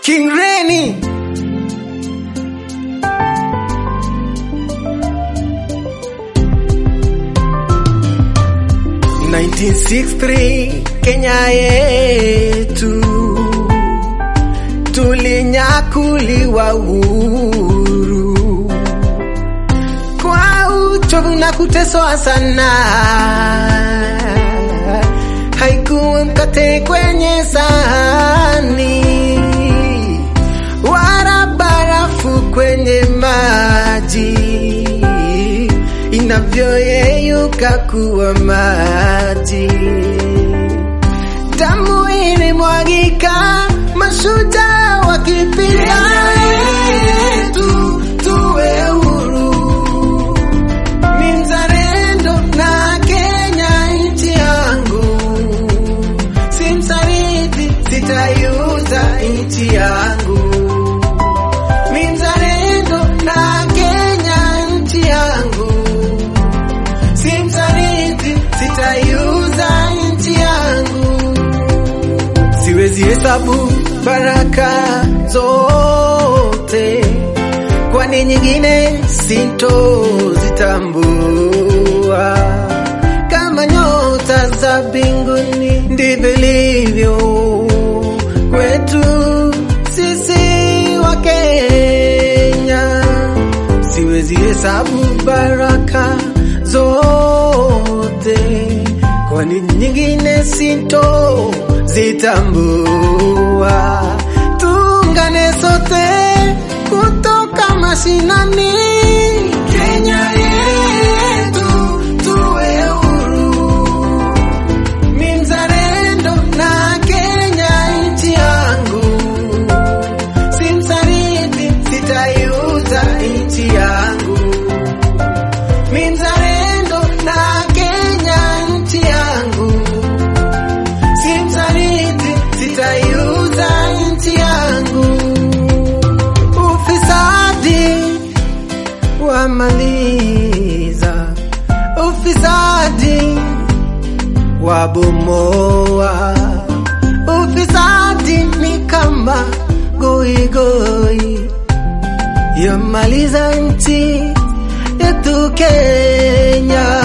King Reni. Kenya yetu tulinyakuliwa uhuru kwa uchovu na kuteswa sana, haikuwa mkate kwenye sahani wala barafu kwenye maji inavyoyeyuka kuwa maji. Damu ilimwagika, mashujaa wakipigana yetu tuwe huru. Ni mzalendo na Kenya nchi yangu, si msaliti, sitaiuza nchi yangu. Mi mzalendo na Kenya nchi yangu, si msaliti, sitaiuza nchi yangu. Siwezi hesabu baraka zote, kwani nyingine sintozitambua. Kama nyota za mbinguni ndivyo ilivyo kwetu sisi wa Kenya. Siwezi hesabu baraka zote, kwani nyingine sinto zitambua. Tuungane sote kutoka mashinani, Kenya yetu tuwe huru. Mi mzalendo na Kenya nchi yangu, si msaliti, sitaiuza nchi yangu. Mi mzalendo na Kenya nchi yangu, si msaliti, sitaiuza nchi yangu. Ufisadi wamaliza, ufisadi wabomoa. Ufisadi ni kama goigoi yamaliza nchi yetu Kenya.